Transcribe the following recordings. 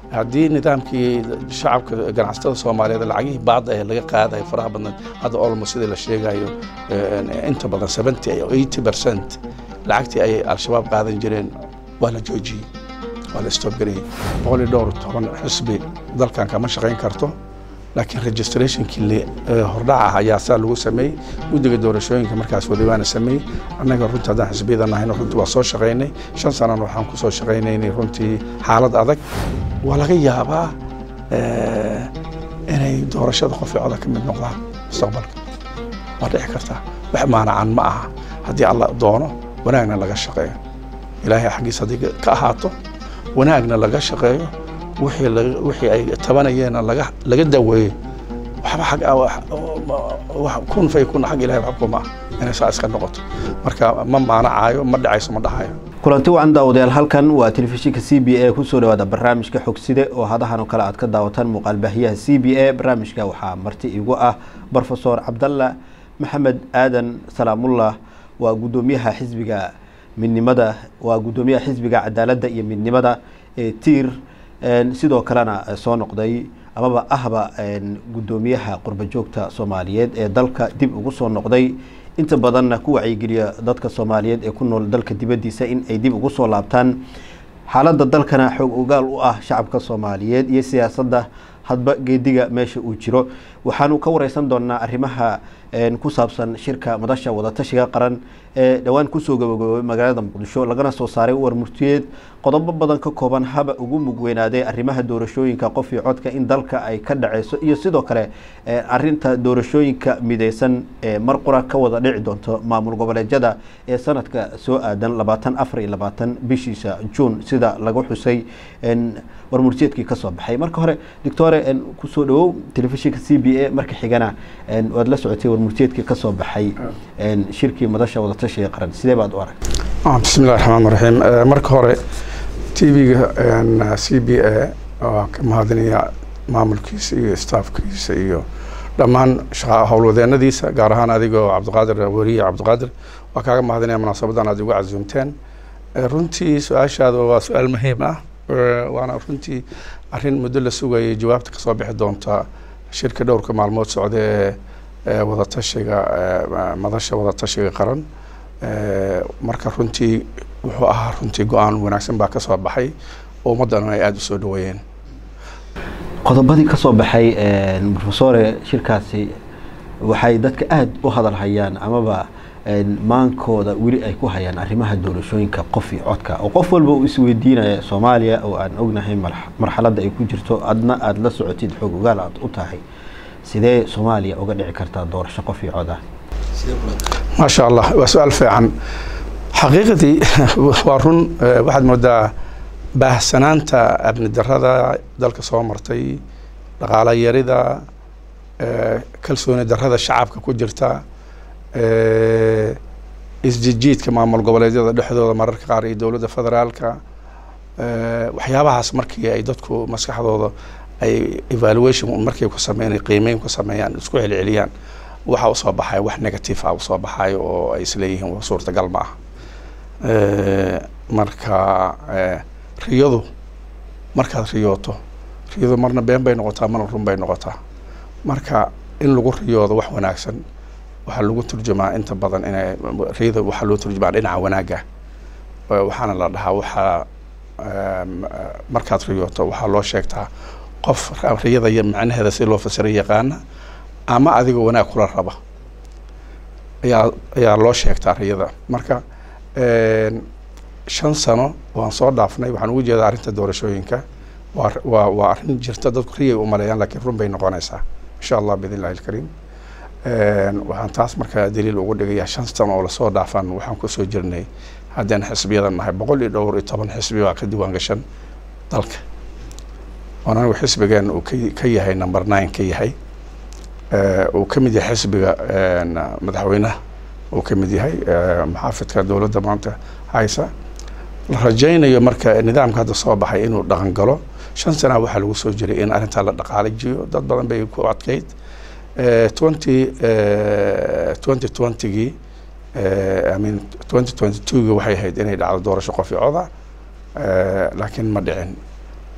haddii nidaamkii shacabka ganacsatada soomaaliyeed lacagihii baadda ee laga qaadayo faraha badneed hadda olmo sidii la sheegayo inta badan seventy eighty percent lacagtii ay al-shabaab qaadan jireen waa la joojiyey waa la stopgareeyey boqol iyo dhowr toban xisbi dalkan kama shaqayn karto laakiin registrationkii hordhaca ah ayaa saa lagu sameeyey guddiga doorashooyinka markaas wadabaana sameeyey annaga runtii haddaan xisbiyada nahayno runtii waa soo shaqaynay shan sanana waxaan ku soo shaqaynaynay runtii xaalad adag waa laga yaabaa inay doorashada qofcoda ka mid noqdaan mustaqbalka waa dhici kartaa wax maanacan ma aha haddii alla doono wanaagna laga shaqeeyo ilaahay xaggiis haddii ka ahaato wanaagna laga shaqeeyo wixii ay tabanayeenna laga daweeyo waxba xag kun fay kun xag ilahay waxba kuma ah inay saa iska noqoto marka ma maanacaayo ma dhacayso ma dhahayo kulanti wacan daawadayaal halkan waa telefishinka c b a kusoo dhawaada barnaamijka xogside oo hadahan oo kale aad ka daawataan muuqaalbaahiyaha c b a barnaamijka waxaa marti igu ah brofesor cabdalla maxamed aadan salaamullah waa guddoomiyaha xisbiga midnimada waa guddoomiyaha xisbiga cadaaladda iyo midnimada ee tiir sidoo kalena soo noqday amaba ahba guddoomiyaha qurba joogta soomaaliyeed ee dalka dib ugu soo noqday inta badanna ku wacyigeliya dadka soomaaliyeed ee ku nool dalka dibaddiisa in ay dib ugu soo laabtaan xaaladda dalkana xoog ogaal u ah shacabka soomaaliyeed iyo siyaasadda hadba geediga meesha uu jiro waxaanu ka wareysan doonaa arrimaha ku saabsan shirka madasha wadatashiga qaran ee dhowaan kusoo gabagaboobay magaalada muqdisho lagana soo saaray war murtiyeed qodobo badan ka kooban haba ugu mugweynaaday arrimaha doorashooyinka qof iyo codka in dalka ay ka dhaceyso iyo sidoo kale arinta doorashooyinka mideysan ee mar qura ka wada dhici doonto maamul goboleedyada ee sanadka soo aadan labaatan afar iyo labaatan bishiisa juun sida lagu xusay war murtiyeedkii kasoo baxay marka hore doctore kusoo dhawow telefishinka c b a marka xigana waad la socotay war murtiyeedkii kasoo baxay shirkii madasha wadatashiga qaran sidee baad u aragtay bismi illahi raxmaan raxiim marka hore t v-ga c b a waa ka mahadinaya maamulkiisa iyo staafkiisa iyo dhammaan howlwadeenadiisa gaar ahaan adigoo cabdiqaadir weriye cabdiqaadir waa kaaga mahadinaya munaasabadan aad igu casuumteen runtii su-aashaada waa su-aal muhiim ah waana runtii arrin muddo la sugayay jawaabta kasoo bixi doonta shirka dhowrka maalmood socda ee wadatashiga madasha wadatashiga qaran marka runtii wuxuu ahaa runtii go-aan wanaagsan baa kasoo baxay oo ummaddana ay aada u soo dhaweeyeen qodobadii kasoo baxay rofesore shirkaasi waxay dadka aada u hadal hayaan amaba maankooda weli ay ku hayaan arrimaha doorashooyinka qof iyo codka oo qof walba uu isweydiinaya soomaaliya oo aan ognahay marxaladda ay ku jirto adna aada la socotid xoog ogaal aad u tahay sidee soomaaliya uga dhici kartaa doorasho qof iyo cod ah maasha allah waa su-aal fiican xaqiiqadii waa run waxaad moodaa baahsanaanta amni darada dalka soo martay dhaqaala yarida kalsooni darada shacabka ku jirta isjijiidka maamul goboleedyada dhexdooda mararka qaar iyo dowladda federaalka waxyaabahaas markii ay dadku maskaxdooda ay evaluation markay ku sameyn qiimeyn ku sameeyaan isku celceliyaan waxa usoo baxaya wax negative ah usoo baxayo oo ay isleeyihiin suurtagal ma ah marka riyadu markaad riyooto riyadu marna been bay noqotaa marna run bay noqotaa marka in lagu riyoodo wax wanaagsan waxaa lagu turjumaa inta badan inay riyada waxaa loo turjumaa dhinaca wanaagga waxaana la dhahaa waxaa markaad riyooto waxaa loo sheegtaa qof riyada iyo macnaheeda si loo fasiray yaqaana ama adigoo wanaag kula raba ayaa ayaa loo sheegtaa riyada marka shan sano waan soo dhaafnay waxaan ugu jeedaa arrinta doorashooyinka waa waa waa arrin jirta dadku riyay u maleeyaan laakiin run bay noqonaysaa insha allah biidn illahi alkariim waxaan taas markaa daliil ugu dhigayaa shan sano oo lasoo dhaafan waxaan kusoo jirnay haddaan xisbiyada nahay boqol iyo dhowr iyo toban xisbi baa ka diiwaan gashan dalka oon anigu xisbigeen uu ka ka yahay number nine ka yahay uu ka mid yahay xisbiga madaxweynaha uu ka mid yahay maxaafidka dowladda maanta haysa la rajaynayo marka nidaamka hadda soo baxay inuu dhaqan galo shan sanaa waxaa lagu soo jiray in arrintaa la dhaqaalajiyo dad badan bay ku adkeyd twenty twenty twentygii i mean twenty twenty twogii waxay ahayd inay dhacdo doorasho qof iyo coda laakiin ma dhicin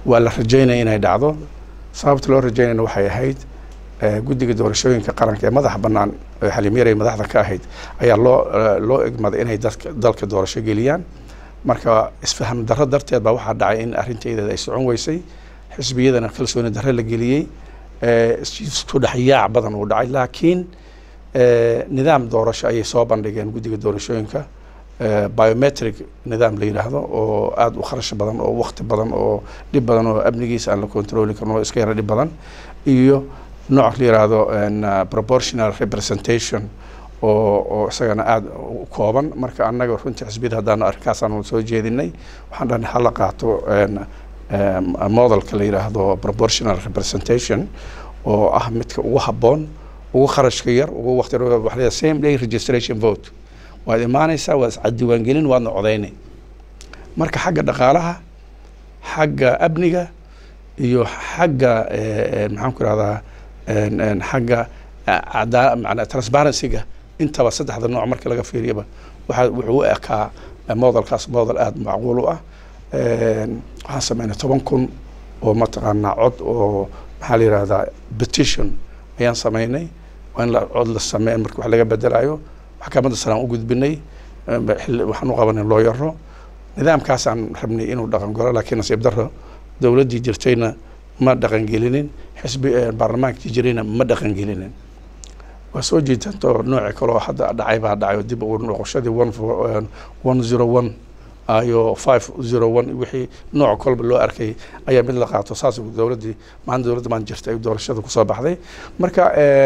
waa la rajaynaya inay dhacdo sababta loo rajaynayna waxay ahayd guddiga doorashooyinka qaranka ee madaxa bannaan xaliimyaray madaxda ka ahayd ayaa loo loo egmaday inay dadka dalka doorasho geliyaan marka isfaham darro darteed baa waxaa dhacay in arrinteedeeda ay socon weysay xisbiyadana kalsooni darre la geliyey isku dhexyaac badan uu dhacay laakiin nidaam doorasho ayay soo bandhigeen guddiga doorashooyinka biometric nidaam la yidhaahdo oo aada u kharash badan oo wakti badan oo dhib badan oo amnigiisa aan la controli karin oo iska yara dhib badan iyo nooc la yidhaahdo proportional representation oo oo isagana aada u kooban marka annaga runtii xisbiyada haddaanu arrinkaasaan soo jeedinay waxaan dhahnay hala qaato modelka la yidhaahdo proportional representation oo ah midka ugu habboon ugu kharashka yar ugu waqti waxa la same day registration vote waad imaanaysaa waad iscadiwaangelin waadna codaynay marka xagga dhaqaalaha xagga amniga iyo xagga maxaan ku ihahdaa xagga cadaa mana transparencyga intaba saddexda nooc marka laga fiiriyaba waxa wuxuu u ekaa modelkaas model aada macquul u ah waxaan sameynay toban kun oo mataqaanaa cod oo maxaa la yihahdaa petition ayaan sameynay waa in la cod la sameyn marka wax laga bedelayo maxkamadda sare aan u gudbinay waxaan u qabanay looyaro nidaamkaasaan rabnay inuu dhaqan galo laakiin nasiib darro dowladdii jirtayna ma dhaqangelinin xisbi baarlamaankii jirayna ma dhaqangelinin waa soo jiitantoo nooci kaloo hadda dhacay baa dhacay oo dib ugu noqoshadii one one zero one iyo five zero one wixii nooc kolba loo arkay ayaa mid la qaato saas dowladdii maalin dowladda maan jirtay doorashada kusoo baxday marka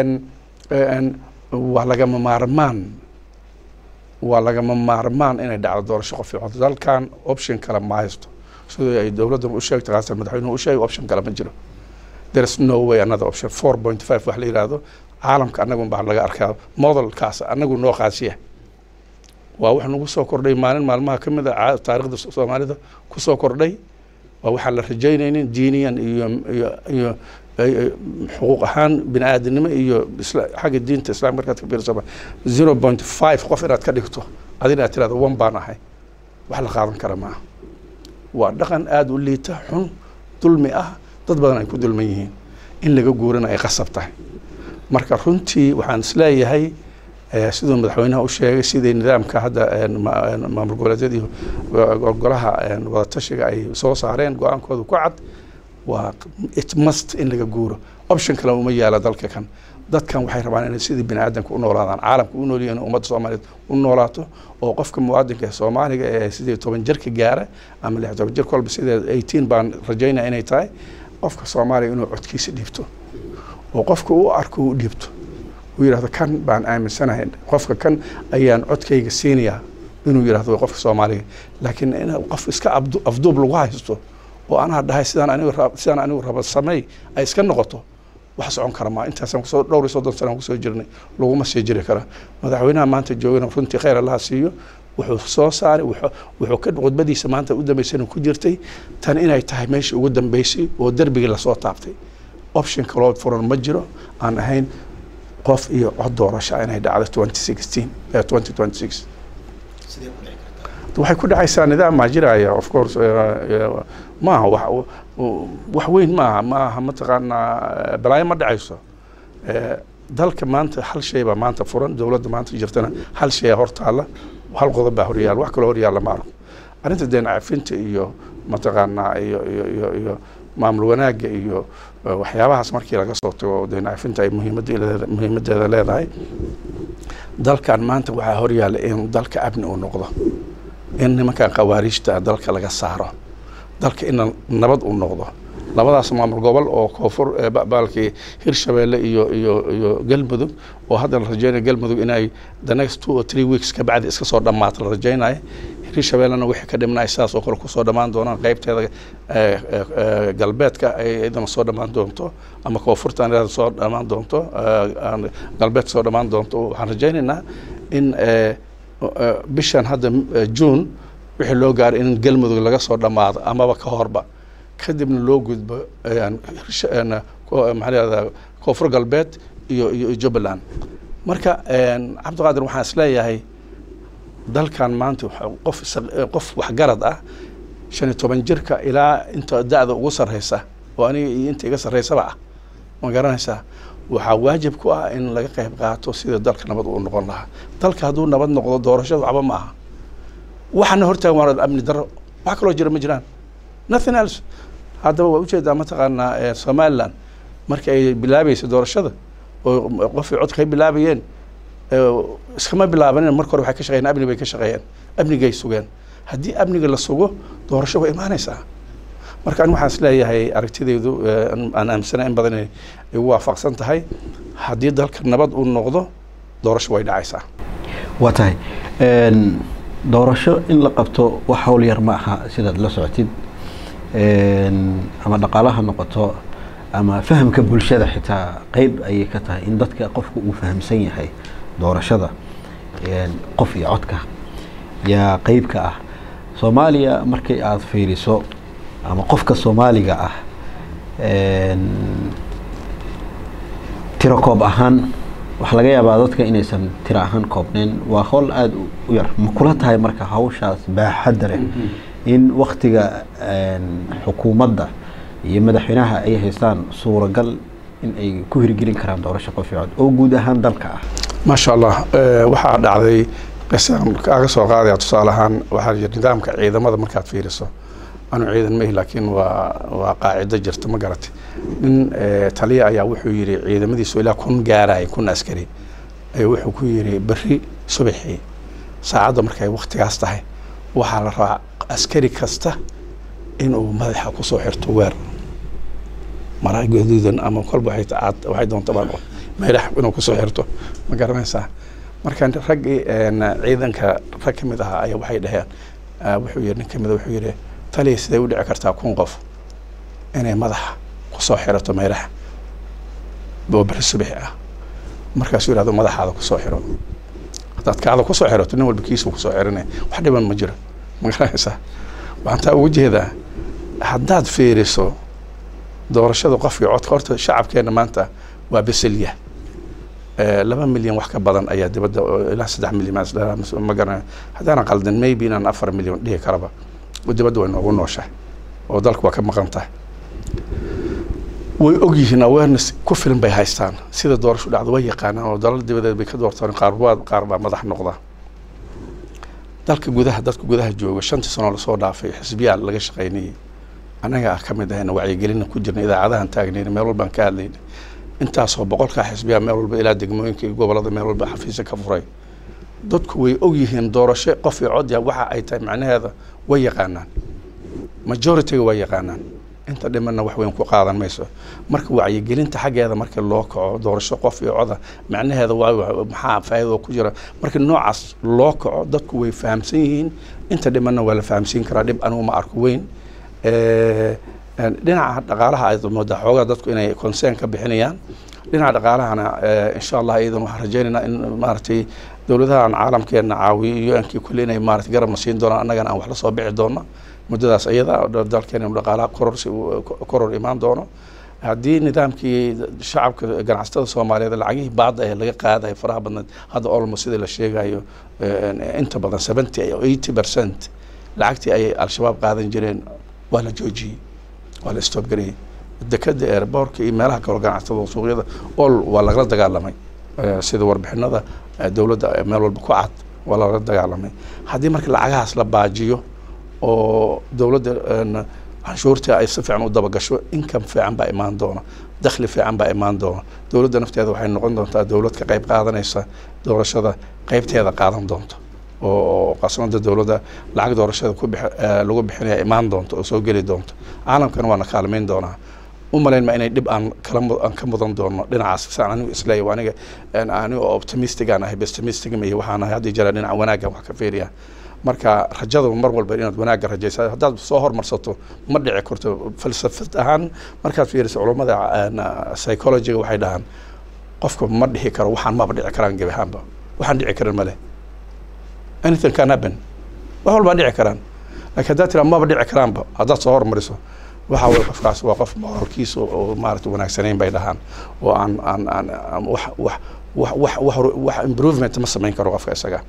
waa lagama maarmaan waa lagama maarmaan inay dhacdo doorasho qof cod dalkan option kale ma haysto sidoo ay dowladdan u sheegtay khaasatan madaxweynuhu u sheegay option kale ma jiro there is no way another option four point five wax la yidhaahdo caalamka annagun baa laga arkaa modelkaas annagu noo qaasiya waa wax nagu soo kordhay maalin maalmaha ka mid a taarikhda soomaalida kusoo kordhay waa waxaan la rajaynaynin diiniyan iyo iyo iyo xuquuq ahaan bini aadamnimo iyo xagga diinta islam markaad ka fiirsaba zero point five qof inaad ka dhigto adina aad tirahdo one baan ahay wax la qaadan kara maaha waa dhaqan aada u liita xun dulmi ah dad badan ay ku dulman yihiin in laga guurana ay qasab tahay marka runtii waxaan isleeyahay siduu madaxweynaha u sheegay sidii nidaamka hadda maamul goboleedyada iyo golaha wadatashiga ay soo saareen go-aankooda ku cad waa it must in laga guuro option kale uma yaala dalka kan dadkan waxay rabaan inay sidii bini aadamka u noolaadaan caalamka u noolyihin in ummadda soomaaliyeed u noolaato oo qofka muwaadinka ee soomaaliga ee sidii toban jirka gaara ama lix toban jir kolba sidee eighteen baan rajaynaya inay tahay qofka soomaaliga inuu codkiisa dhiibto oo qofka u arko u dhiibto uu yidhahdo kan baan aaminsanahay qofka kan ayaan codkayga siinayaa inuu yidhahdo qofka soomaaliga laakiin in qof iska afduub lagu haysto oo anaa dhahay sidaan anigu sidaan anigu raba sameey ay iska noqoto wax socon kara maa intaasaan kusoo dhowr iyo soddon sana kusoo jirnay laguma sii jiri kara madaxweynaha maanta joogana runtii khayr allaha siiyo wuxuu soo saaray wuxuu ka khudbadiisa maanta u dambeysana ku jirtay tan inay tahay meeshii ugu dambeysay oo derbigii lasoo taabtay option kaloo furan ma jiro aan ahayn qof iyo cod doorasha inay dhacdo twenty sixteen twenty twenty six waxay ku dhacaysaa nidaam maa jiraya of course maaha wax wax weyn maaha maaha mataqaanaa balaayo ma dhacayso dalka maanta hal shay baa maanta furan dowladda maanta jirtana hal shay hortaala hal qodob baa horyaala wax kaloo horyaala ma arko arrinta deen cafinta iyo mataqaanaa iyo iyo iyo iyo maamul wanaagga iyo waxyaabahaas markii laga soo tago deen cafinta ay muhiimadeeda muhiimadeeda leedahay dalkan maanta waxaa horyaala in dalka amni uu noqdo in nimankan khawaariijta dalka laga saaro dalka in nabad uu noqdo labadaas maamul gobol oo koonfur baalkii hirshabeelle iyo iyo iyo galmudug oo hadda la rajeynaya galmudug inay the next two or three weeks ka bacdi iska soo dhammaato la rajeynayo hirshabeellena wixii ka dhimnay sidaas oo kale kusoo dhammaan doonaan qeybteeda galbeedka ay iyadana soo dhammaan doonto ama koonfurtan iyada soo dhammaan doonto galbeedka soo dhammaan doonto waxaan rajeynaynaa in bishan hadda june wixii loo gaaray in galmudug laga soo dhammaado amaba ka horba kadibna loo gudbo maxaa lahahdaa koonfur galbeed iyo iyo jubbaland marka cabdiqaadir waxaan isleeyahay dalkan maanta qof qof waxgarad ah shan iyo toban jirka ilaa inta da-da ugu sarreysa oo aniga iyo inta iga sarreysaba ah ma garanaysaa waxaa waajib ku ah in laga qayb qaato sida dalka nabad uu noqon lahaa dalka hadduu nabad noqdo doorashadu waxba ma aha waxaana hortaagan waa amni darro wax kaloo jira ma jiraan nothing else haddaba waa ujeedaa mataqaanaa somaliland markii ay bilaabaysa doorashada oo qofay codka ay bilaabayeen iskama bilaabanin marka hore waxay ka shaqeeyeen amni bay ka shaqeeyeen amnigay sugeen haddii amniga la sugo doorasho way imaanaysaa marka ani waxaan isleeyahay aragtidaydu aan aaminsana in badan inay igu waafaqsan tahay haddii dalka nabad uu noqdo doorasho way dhacaysaa waa tahay doorasho in la qabto wax hawl yar ma aha sidaad la socotid ama dhaqaalaha noqoto ama fahamka bulshada xitaa qeyb ayay ka tahay in dadka qofka uu fahamsan yahay doorashada qof iyo codka yaa qeyb ka ah soomaaliya markii aada fiiriso ama qofka soomaaliga ah tiro koob ahaan waxaa laga yaabaa dadka inaysan tiro ahaan koobneyn waa howl aada u yar ma kula tahay marka hawshaas baaxadda leh in waktiga xukuumadda iyo madaxweynaha ay haystaan suuragal in ay ku hirgelin karaan doorasho qof iyo cod oo guud ahaan dalka ah maasha allah waxaa dhacday qisaan kaaga soo qaadaya tusaale ahaan waxaa jira nidaamka ciidamada markaad fiiriso anu ciidan mahi laakiin waa waa qaacido jirta ma garatay nin taliya ayaa wuxuu yidhi ciidamadiisu ilaa kun gaaraya kun askari ayuu wuxuu ku yidhi berri subaxii saacadda markay waktigaas tahay waxaa la rabaa askari kasta inuu madaxa kusoo xirto weer mara gaduudan ama kolba waxay doonta baan meelax inuu kusoo xirto ma garanaysaa marka raggii ciidanka rag ka mid ahaa ayaa waxay dhaheen wuxuu yidhi nin ka mida wuxuu yidhi taliya siday u dhici kartaa kun qof inay madaxa kusoo xirato meelaha oo beri subaxi ah markaasuu yidhahdo madaxaada kusoo xiro haddaad kaada kusoo xirato nin walba kiisuu kusoo xiranaya wax dhiban ma jiro ma garanaysaa waxaan taa ugu jeedaa haddaad fiiriso doorashada qofkii codka horta shacabkeena maanta waa beselya laba milyan wax ka badan ayaa dibadda ilaa saddex milyan ma garanayo haddaanan qaldan maybe inaan afar milyan dhihi karaba dibadda way noogu nooshahay oo dalka waa ka maqan tahay way ogyihiin awareness ku filan bay haystaan sida doorasho dhacdo way yaqaanaan oo dalal dibadeed bay ka doortaan qaarbaad qaar baa madax noqda dalka gudaha dadka gudaha jooga shantii sano lasoo dhaafay xisbiyaa laga shaqaynayay annaga ah ka mid ahayna wacyigelina ku jirna idaacadahan taagnayna meel walbaan ka hadlayna intaasoo boqolkaa xisbiyaa meel walba ilaa degmooyinka iyo gobolada meel walba xafiisa ka furay dadku way ogyihiin doorasho qof iyo codya waxa ay tahay macnaheeda way yaqaanaan majorityga way yaqaanaan inta dhimanna wax weyn ku qaadan mayso marka wacyigelinta xaggeeda marka loo kaco doorasho qof iyo coda macnaheeda waa maxaa faa'iido ku jira marka noocaas loo kaco dadku way fahamsan yihiin inta dhimanna waa la fahamsiin karaa dhib anugu ma arko weyn dhinaca dhaqaalaha aad moodaa xoogaa dadku inay concern ka bixinayaan dhinaca dhaqaalahana insha allah iyadan waxaan rajaynaynaa in maaragtay dowladahan caalamkeena caawiyo un-kii kulle inay maarata garabna siin doonaan annagana aan wax la soo bixi doono muddadaas iyada dalkeena dhaqaalaha kororsi koror imaan doono haddii nidaamkii shacabka ganacsatada soomaaliyeed lacagihii baada ee laga qaadayo faraha badneed hadda olmo sida la sheegayo inta badan seventy iyo eighty percent lacagtii ay al-shabaab qaadan jireen waa la joojiyey waa la stop gareeyey dekada airbortka iyo meelaha kaloo ganacsatada suuqyada ol waa lagala dagaalamay sida warbixinada dowladda meel walba ku cad waa lagala dagaalamay haddii marka lacagahaas la baajiyo oo dowladda canshuurta ay si fiican u dabagasho income fiican baa imaan doona dakhli fiican baa imaan doona dowladda nafteeda waxay noqon doontaa dowlad ka qayb qaadanaysa doorashada qeybteeda qaadan doonto oo qasnada dowladda lacag doorashada ku bix lagu bixinaya imaan doonto oo soo geli doonto caalamkana waana kaalmayn doonaa u malayn ma inay dhib aan kala aan ka mudan doono dhinacaas saan anigu isleeyahay aniga aniga optimistic aan ahay pessimistic iyo waxaan ahay haddii jira dhinaca wanaaggan wax ka fiiriya marka rajada mar walba inaad wanaagga rajaysa haddaad soo hormarsato ma dhici karto falsafad ahaan markaad fiiriso culummada psychologiga waxay dhahaan qofka ma dhihi karo waxaan maba dhici karaan gebi ahaanba waxaan dhici karan male anything can happen wax walbaa dhici karaan laakiin haddaad tiraa maba dhici karaanba haddaad soo hormariso waxa weye qofkaas waa qof moralkiisa oo maarata wanaagsanayn bay dhahaan oo aan aan aan wax wax wax wax wax wax improvement ma samayn karo qofka isaga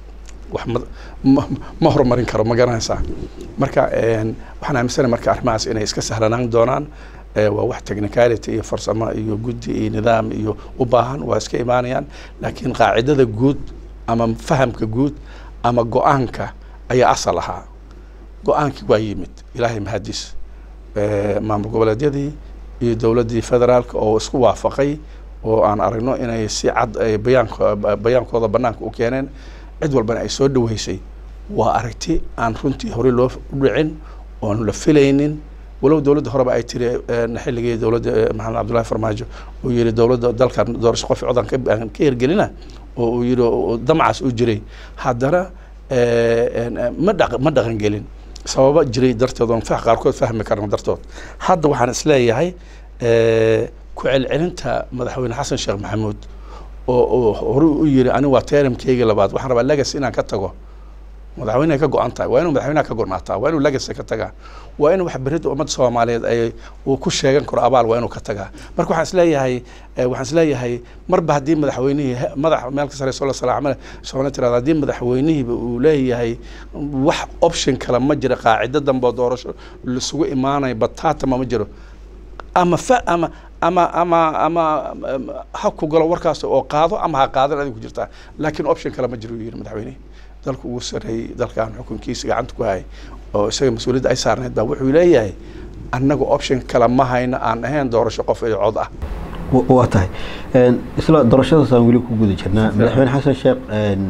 wax ma ma- ma horumarin karo ma garanaysaa marka een, waxaan aaminsanahay marka arrimahaas inay iska sahlanaan doonaan ee, waa wax technicality iyo farsamo iyo guddi iyo nidaam iyo u baahan waa iska imaanayaan laakiin qaacidada guud ama fahamka guud ama go-aanka ayaa asal ahaa go-aankii waa yimid ilaahay mahadis ee, maamul goboleedyadii iyo dowladdii federaalka oo isku waafaqay oo aan aragno inay si cad ay bayaanko bayaankooda banaanka u keeneen cid walbana ay soo dhaweysay waa aragti aan runtii horey loo dhicin oon la filaynin walow dowladda horeba ay tiri een, xilligii dowladda eh, maxamed cabdullahi farmaajo uu yihi dowladda dalkan doorasho qof codan ka aan ka hirgelina oo uu yihi oo damcaas u jiray haddana eh, een, eh, ma dhaq ma dhaqan gelin sababa jiray darteed oon fa qaarkood fahmi karno dartood hadda waxaan isleeyahay eh, ku celcelinta madaxweyne xasan sheekh maxamuud oo oo horey u yiri ani waa teeramkeyga labaad waxaan rabaa legacy inaan ka tago madaxweyne ay ka go-an tahay waa inuu madaxweynaha ka gornaataa waa inuu legacy ka tagaa waa inuu wax berida ummadda soomaaliyeed ay uu ku sheegan karo abaal waa inuu ka tagaa marka waxaan isleeyahay eh, waxaan isleeyahay marba haddii madaxweynihii he- madax meel ka sareyso la salaamale soomaalida tirada haddii madaxweynihiiba uu leeyahay wax option kale ma jira qaacido dambe oo doorasho laisugu imaanayo bataatama ma jiro ama fa ama ama ama ama ama ha ku galo warkaas oo qaado ama ha qaadan adiga ku jirtaa laakiin option kale ma jiro uu yidhi madaxweynihi dalku ugu sarreeyey dalkan xukunkiisa gacanta ku hayay oo isaga mas-uuliyadda ay saarneyd baa wuxuu leeyahay annaga option kale ma hayno aan ahayn doorasho qof iyo cod ah wa- waa tahay Een, isla doorashadaasaan weli ku guda jirnaa madaxweyne xasan sheekh een,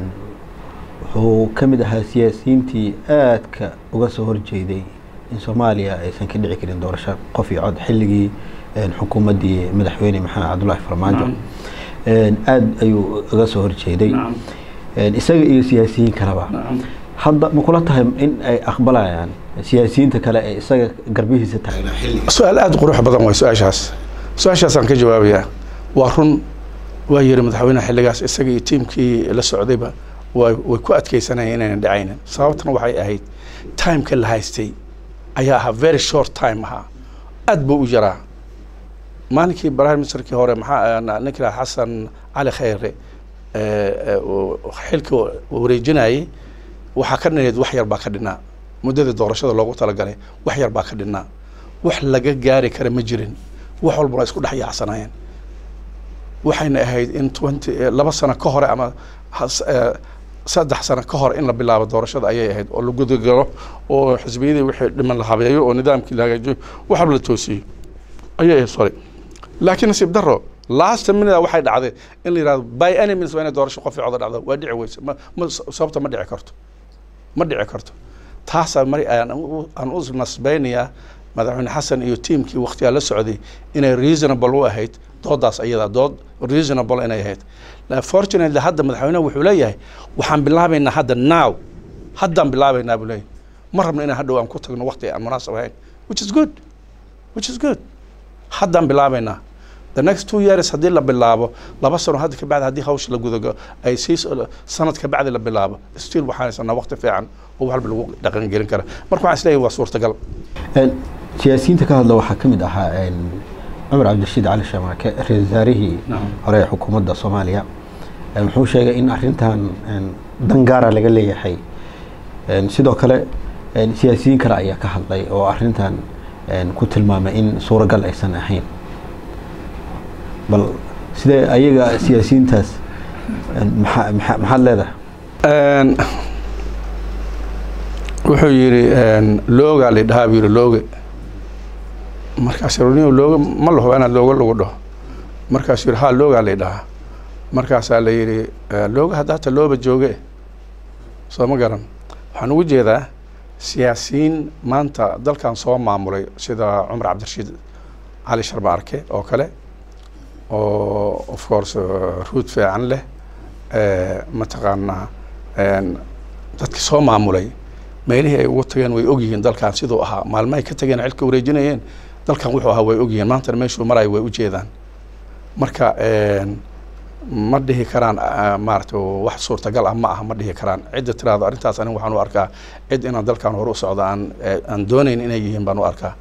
wuxuu ka mid ahaa siyaasiyiintii aadka uga soo horjeeday in soomaaliya aysan ka dhici karin doorasho qof iyo cod xilligii een, xukuumaddii madaxweyne maxamed cabdullaahi farmaajo Nacam. Een, aad ayuu uga soo horjeeday Een, isaga iyo siyaasiyiin kaleba hadda ma kula tahay in ay aqbalayaan siyaasiyiinta kale ee isaga garbihiisa taagnaa xilliga su-aal aada u qurux badan way su-aashaas su-aashaasaan ka jawaabayaa waa run waa yiri madaxweynaha xilligaas isaga iyo tiimkii la socdayba way way ku adkeysanayeen inaynan dhacaynin sababtana waxay ahayd timeka la haystay ayaa ahaa very short time ahaa aad buu u yaraa maalinkii prime ministerkii hore maxaa ninkii lahaa xasan cali khayre ee, ee, uu xilka wareejinayay waxaa ka dhineed wax yar baa ka dhinaa muddadii doorashada loogu talagalay wax yar baa ka dhinaa wax laga gaari kara ma jirin wax walba waa isku dhex yaacsanayeen waxayna ahayd in twenty laba sano ka hore ama has- eh, saddex sano ka hor in la bilaabo doorashada ayay ahayd oo la gudagalo oo xisbiyadii wixii dhiman la habeeyo oo nidaamkii la hagaajiyo wax walba la toosiyo ayay ahayd sorry laakiin nasiib daro last minute waxay dhacday in la yidhahdo by any means waa inay doorasho qof coda dhacdo waa dhici weyse ma ma sababta ma dhici karto ma dhici karto taasaa mari aan u- aan u nasbaynayaa madaxweyne xasan iyo tiimkii waqtigaa la socday inay reasonable u ahayd doodaas ayada dood reasonable inay ahayd La- fortunately hadda madaxweynehu wuxuu leeyahay waxaan bilaabaynaa hadda now haddaan bilaabaynaa buu leeyahay ma rabno inaan hadhow aan ku tagno waqti aan munaasab ahayn which is good which is good haddaan bilaabaynaa the next two years haddii la bilaabo laba sano hadda ka bacdi haddii hawsha la gudago ay sii so- sanad ka bacdi la bilaabo still waxaan haysanaa waqti fiican oo wax walba lagu dhaqan gelin kara marka waxaan isleeyahay waa suurtagal Een, siyaasiyiinta ka hadla waxaa ka mid ahaa een, cumar cabdirashiid cali shamaake ra-iisul wasaarihii Nacam. hore ee xukuumadda soomaaliya Een, wuxuu sheegay in arrintan een, dan gaara laga leeyahay Een, sidoo kale een, siyaasiyiin kale ayaa ka hadlay oo arrintan een, ku tilmaamay in suuragal aysan ahayn bal sidee ayaga siyaasiyiintaas een, maxaa- maxaa- maxaad leedahay Een, wuxuu yidhi een, loogaa la dhahaa buu yidhi looge markaas runiyo looge ma laho inaad looga lagu dhaho markaasuu yidhi haa loogaa la dhahaa markaasaa la yidhi "Eh, looga hadda hata looba jooge soo ma garan waxaan ugu jeedaa siyaasiyiin maanta dalkan soo maamulay sida cumar cabdirashiid cali sharba arke oo kale oo of course eh, ruud fiican leh eh, mataqaanaa een, dadkii soo maamulay meelihii ay ugu tageen way ogyihiin dalkan siduu ahaa maalmahay ka tageen xilka wareejinayeen dalkan wuxuu ahaa way ogyihiin maantana meeshuu marayo way u jeedaan marka een, ma dhihi karaan ah, maaragtay wax suurtagal ah ma aha ma dhihi karaan cidda tiraahdo arrintaas aniga waxaan u arkaa cid inaan dalkan hore u socdo aan eh, aan doonayn inay yihiin baan u arkaa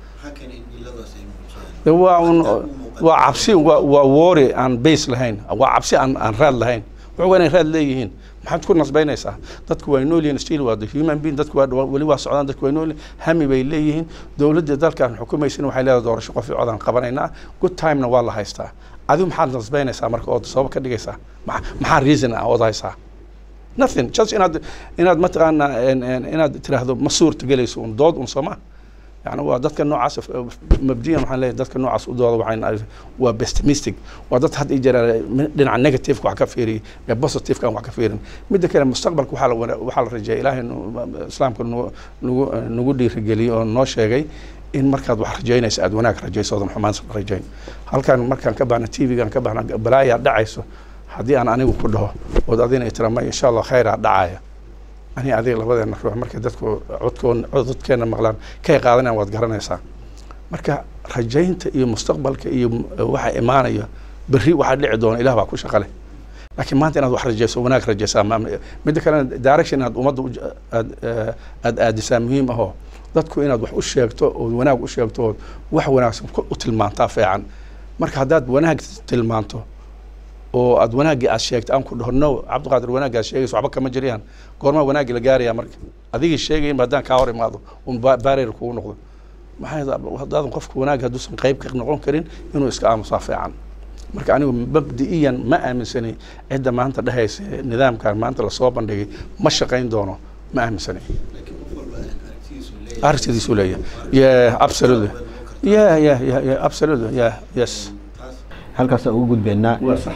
De waa un waa cabsi waa waa woori aan base lahayn waa cabsi aan aan raad lahayn wuxuu waa inay raad leeyihiin maxaad ku nasbaynaysaa dadku waa nool yihiin still waa the human being dadku waa weli waa socdaan dadku waa nool hami bay leeyihiin dowladda dalkan xukumaysin waxay leedahay doorasho qof codaan qabanaynaa good timena waa la haystaa adigu maxaad nasbaynaysaa marka ood sabab ka dhigaysaa maxaa reason ah ood haysaa nothing just inaad inaad mataqaanaa inaad tiraahdo ma suurta gelayso un dood un sooma yani waa dadka noocaas mabdiyan waxaan leeyahay dadka noocaas u dooda waxaan waa pessimistic waa dad had iyo jeer dhinaca negativeka wax ka fiiriyay ee positiveka aan wax ka fiirin midda kale mustaqbalka waxaa la waxaa la rajeeya ilaahay islaamka nagu nagu nagu dhiirigeliyey oo noo sheegay in markaad wax rajaynayso aada wanaag rajayso oodan xumaan rajayn halkan markaan ka baxna t v-gaan ka baxna balaayaa dhacayso haddii aan anigu ku dhaho ood adina ay tira may insha allah khayraa dhacaya ani adiga labadeena ruux markay dadku codkoon codkeena maqlaan kay qaadanayaan waad garanaysaa marka rajaynta iyo mustaqbalka iyo waxa imaanaya berri waxaa dhici doona ilah baa ku shaqa leh laakiin maanta inaad wax rajayso wanaag rajaysaa midda kalena direction inaad ummadda aad aada aadisaa muhiim ahoo dadku inaad wax u sheegto ood wanaag u sheegto ood wax wanaagsan u tilmaantaa fiican marka haddaad wanaag tilmaanto oo aad wanaaggii aad sheegtay aan ku dhaho no cabdiqaadir wanaaggi aad sheegayso waxba kama jiriyaan goormaa wanaaggii la gaaraya marka adigii sheegayin haddaan kaa hor imaado un barrier kugu noqdo maxay haddaadan qofka wanaag hadduusan qayb ka noqon karin inuu iska aamusaa fiican marka anigu mabdi'iyan ma aaminsanay cidda maanta dhehaysa nidaamkan maanta lasoo bandhigay ma shaqayn doono ma aaminsanay aragtidiisu leeyahay yeah absolutely yeah yeah yeah yeah absolutely yeah yes halkaasaan uga gudbeynaa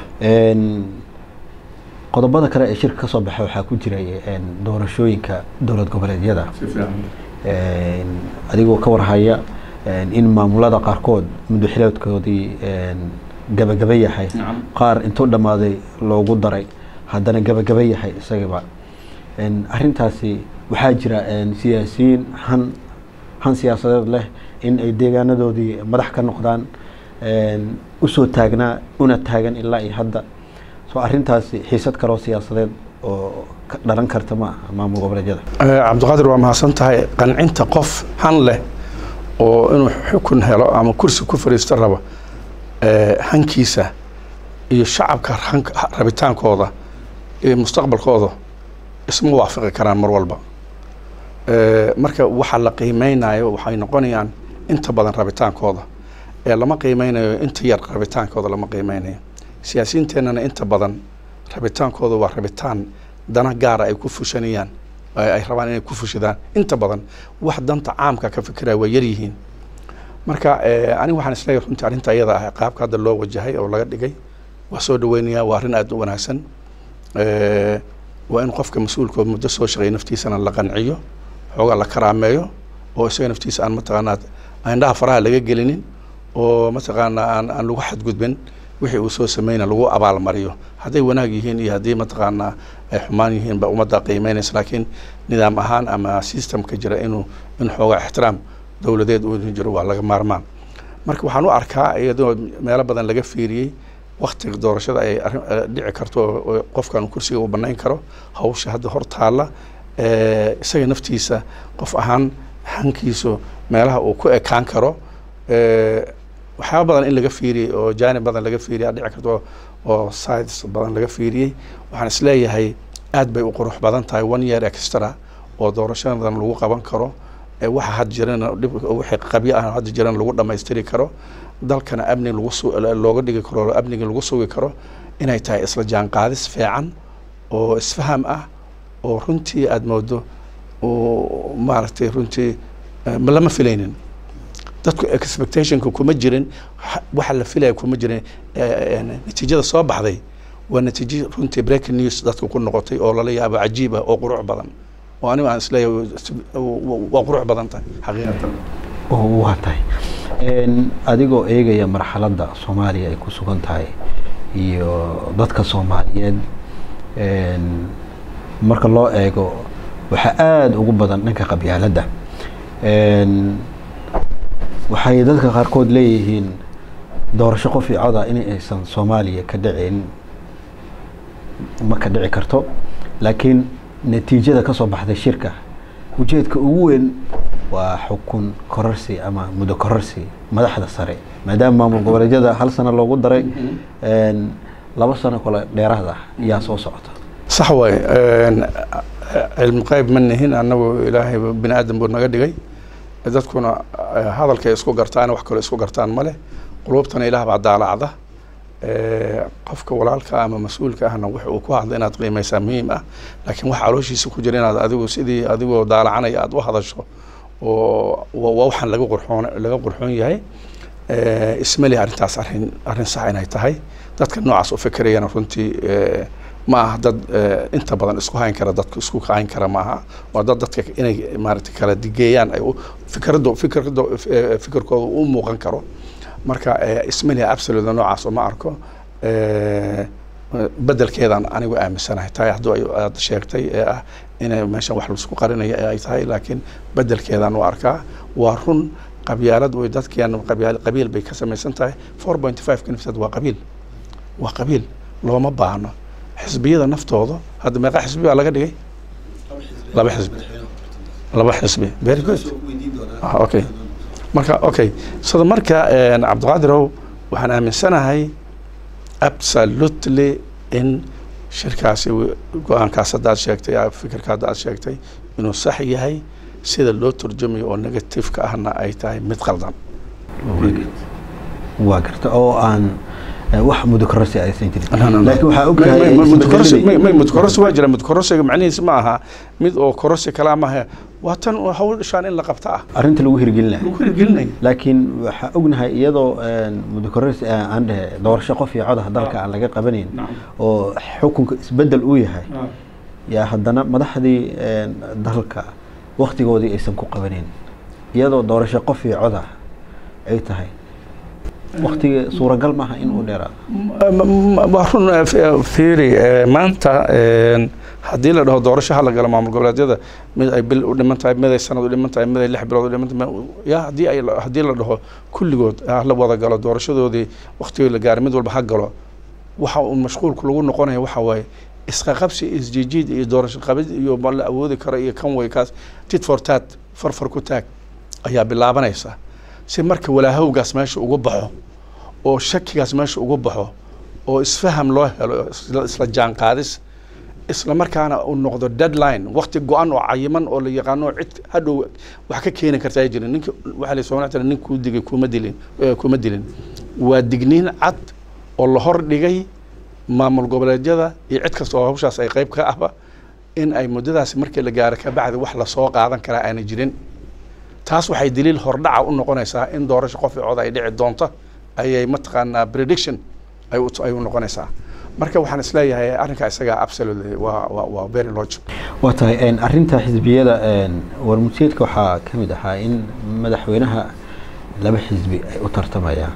qodobada kale ee shirka kasoo baxay waxaa ku jiray doorashooyinka dowlad goboleedyada adigoo ka warhaya in maamulada qaarkood muddaxileedkoodii gabagaba yahay qaar intuu dhammaaday loogu daray haddana gabagaba yahay isagaba arrintaasi waxaa jira siyaasiyiin han han siyaasadeed leh in ay deegaanadoodii madax ka noqdaan usoo taagnaa una taagan ilaa iyo hadda soo arrintaasi xiisad kaloo siyaasadeed oo ka dhalan karta ma aha maamul goboleedyada cabdiqaadir waa mahadsan tahay qancinta qof han leh oo inuu xukun helo ama kursi ku fadhiisto raba hankiisa iyo shacabka rabitaankooda iyo mustaqbalkooda isma waafaqi karaan mar walba marka waxa la qiimeynayo waxay noqonayaan inta badan rabitaankooda ee lama qiimeynayo inta yar rabitaankooda lama qiimeynayo siyaasiyiinteennana inta badan rabitaankooda waa rabitaan dana gaara ay ku fushanayaan ay rabaan inay ku fushadaan inta badan wax danta caamka ka fikiraya waa yar yihiin marka aniga waxaan isleeyahay runtii arrinta iyada ah qaabka hadda loo wajahay oo laga dhigay waa soo dhaweynayaa waa arrin aada u wanaagsan waa in qofka mas-uulkoo muddo soo shaqeeya naftiisana la qanciyo xoogaa la karaameeyo oo isaga naftiisa aan mataqaanaa indhaha faraha laga gelinin oo mataqaanaa aan aan lagu xadgudbin wixii uu soo sameyna lagu abaalmariyo hadday wanaag yihiin iyo haddii mataqaanaa ay xumaan yihiin ba ummadda qiimeynaysa laakiin nidaam ahaan ama systemka jira inuu in xoogaa ixtiraam dowladeed uu jiro waa laga maarmaan marka waxaan u arkaa iyadoo meelo badan laga fiiriyey waktiga doorashada ay dhici karto oo qofkan kursiga uu banayn karo hawsha hadda hor taalla isaga naftiisa qof ahaan hankiisu meelaha uu ku ekaan karo waxyaaba badan in laga fiiriyey oo jaanib badan laga fiiriyay dhici karto oo sides badan laga fiiriyey waxaan isleeyahay aad bay u qurux badan tahay one year extra oo doorashadan lagu qaban karo waxa had jirana wixii qabyo ah hadda jirana lagu dhammaystiri karo dalkana amni lagu looga dhigi karo amniga lagu sugi karo inay tahay isla jaanqaadis fiican oo isfaham ah oo runtii aada moodo oo maaragtay runtii lama filaynin dadku expectationka kuma jirin waxa la filaya kuma jirin natiijada soo baxday waa natiijo runtii breaking news dadka ku noqotay oo lala yaabo cajiib ah oo qurux badan oo anigu aan isleeyahay waa qurux badan tahay xaqiiqatan waa tahay adigoo eegaya marxaladda soomaaliya ay ku sugan tahay iyo dadka soomaaliyeed marka loo eego waxaa aada ugu badan dhanka qabyaaladda waxay dadka qaarkood leeyihiin doorasho qof io coda in aysan soomaaliya ka dhicin ma ka dhici karto laakiin natiijada kasoo baxday shirka ujeedka ugu weyn waa xukun korarsi ama muddo korarsi madaxda sare maadaama maamul goboleedyada hal sano loogu daray laba sano kale dheeraad ah yaa soo socota sax waay cilmi qayb ma nihin annagu ilaahay bini aadam buu naga dhigay dadkuna hadalkay isku gartaan wax kaloo isku gartaan ma leh quluubtana ilaah baa daalacda qofka walaalka ama mas-uulka ahna wix uu ku hadla inaad qiimaysaa muhiim ah laakiin wax calooshiisa ku jira inaad adigu sidii adigoo daalacanaya aada u hadasho oo waa waxaan laga qurxoon laga qurxoon yahay ismali arrintaas arrin arrin sax inay tahay dadka noocaas u fikirayana runtii ma aha dad inta badan isku hayn kara dadka isku hayn kara maaha waa dad dadka inay maaragtay kala digeeyaan ay fikirado fikirado fikirkooda u muuqan karo marka ismaliha absoluda noocaas uma arko bedelkeedaan anigu aaminsanahay tahay hadduu aad sheegtay ee ah inay meeshan wax laisku qarinayo ay tahay laakiin bedelkeedaan u arkaa waa run qabyaalad way dadkeena qabiil qabiil bay ka samaysan tahay four point five kanifsad waa qabiil waa qabiil looma baahno xisbiyada naftooda hadda meeqa xisbi baa laga dhigay laba xisbi laba xisbi very good okay marka okay sida marka cabdiqaadirow waxaan aaminsanahay absolutely in shirkaasi go-aankaas haddaad sheegtay fikirka haddaad sheegtay inuu sax yahay sida loo turjumayo oo negativeka ahna ay tahay mid qaldan waa garta oo aan wax mudukorasi aysan jirin laakiin waxaa ogtahay mudkorasi waa jira mudkorasiga macnihiisa ma aha mid oo korosi kalaa maaha waa tan hawl dhishaan in la qabta ah arrinta lagu hirgelinayo lagu hirgelinaya laakiin waxaa ognahay iyadoo mudukorasi aan dhehe doorasho qof iyo codaha dalka aan laga qabanayn oo xukunka isbedel uu yahay yaa haddana madaxdii dalka waktigoodii aysan ku qabanayn iyadoo doorasho qof iyo codah ay tahay waktiga suuragal maaha in uu dheeraado waa run fiiri maanta haddii la dhaho doorasho hala galo maamul goboleedyada mid ay bil u dhiman tahay mid ay sanad u dhiman tahay mid ay lix bilood u dhiman tahay ya haddii ay haddii la dhaho kulligood la wada galo doorashadoodii waktigii la gaaray mid walba ha galo waxa uu mashquulku lagu noqonaya waxa waaye isqaqabsi isjijiid iyo doorasho qabid iyo ma la awoodi karo iyo kan way kaas tit for tat farfar ku taag ayaa bilaabanaysa si marka walaahowgaas meesha uga baxo oo shakigaas meesha uga baxo oo isfaham loo helo isla jaanqaadis isla markaana uu noqdo deadline wakti go-an oo cayiman oo la yaqaano cid hadhow wax ka keeni karta ay jirin ninki waxaa la soo nin kuu digay kuma dilin kuma dilin waa digniin cad oo la hor dhigay maamul goboleedyada iyo cid kasta oo hawshaas ay qayb ka ahba in ay muddadaasi markii la gaaro kabacdi wax lasoo qaadan karaa aanay jirin taas waxay daliil hordhaca u noqonaysaa in doorasho qof cod ay dhici doonto ayay mataqaanaa prediction ay ay u noqonaysaa marka waxaan isleeyahay arrinka isaga absolutely waa waa waa very logic waa tahay arrinta xisbiyada warmurtiyeedka waxaa ka mid ahaa in madaxweynaha laba xisbi ay u tartamayaan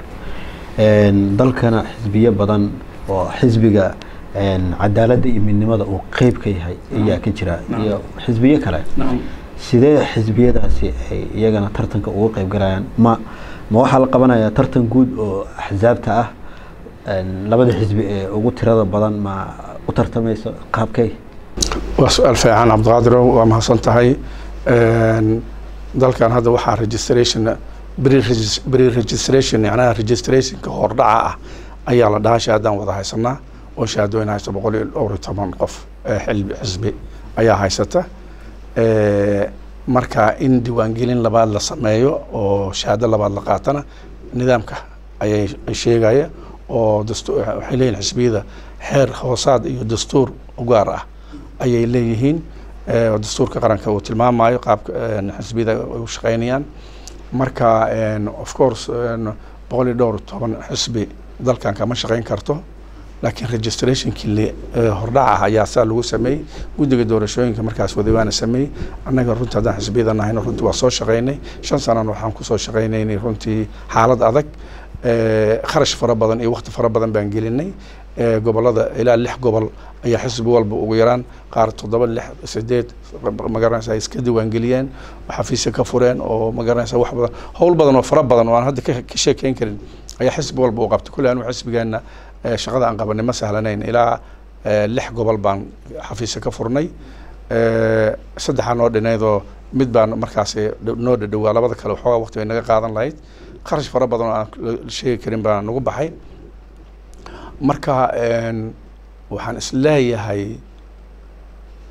dalkana xisbiyo badan oo xisbiga cadaaladda iyo midnimada uu qeyb ka yahay ayaa ka jira iyo xisbiyo kale sidee xisbiyadaasi ay iyagana tartanka uga qeyb galayaan ma ma waxaa la qabanayaa tartan guud oo axsaabta ah labada xisbi ee ugu tirada badan ma u tartamayso qaabkay waa su-aal fiican cabdiqaadiro waa mahadsan tahay dalkan hadda waxaa registration pre registration yacnaha registrationka hordhaca ah ayaa la dhahaa shahaadaan wada haysanaa oo shahaadooyin haysta boqol iyo dhowr iyo toban qof xilbi xisbi ayaa haysata marka in diiwaangelin labaad la sameeyo oo shahaado labaad la qaatana nidaamka ayay sheegaya oo dastu waxay leeyihin xisbiyada xeer hoosaad iyo dastuur u gaar ah ayay leeyihiin dastuurka qaranka uu tilmaamayo qaabka xisbiyada ay u shaqeynayaan marka of course boqol iyo dhowr toban xisbi dalkan kama shaqeyn karto laakiin registrationkii hordhaca ah ayaa saa lagu sameeyey guddiga doorashooyinka markaas wadawaana sameeyey annaga runtii haddaan xisbiyada nahayno runtii waa soo shaqeynay shan sanana waxaan kusoo shaqeynaynay runtii xaalad adag kharash fara badan iyo wakti fara badan baan gelinay gobolada ilaa lix gobol ayaa xisbi walba ugu yaraan qaar toddoba lix sideed magaranaysa ay iska diiwaangeliyeen xafiisya ka fureen oo magaranaysa wax badan howl badan oo fara badan oo aan hadda ka sheekeyn karin ayaa xisbi walba u qabtay kulli anu xisbigeena shaqada aan qabanay ma sahlanayn ilaa lix gobol baan xafiisya ka furnay saddexaa noo dhinaydoo mid baan markaasi noo dhadhowaa labada kale waxoogaa waqti bay naga qaadan lahayd kharash fara badan oo aan la sheegi karin baa nagu baxay marka waxaan isleeyahay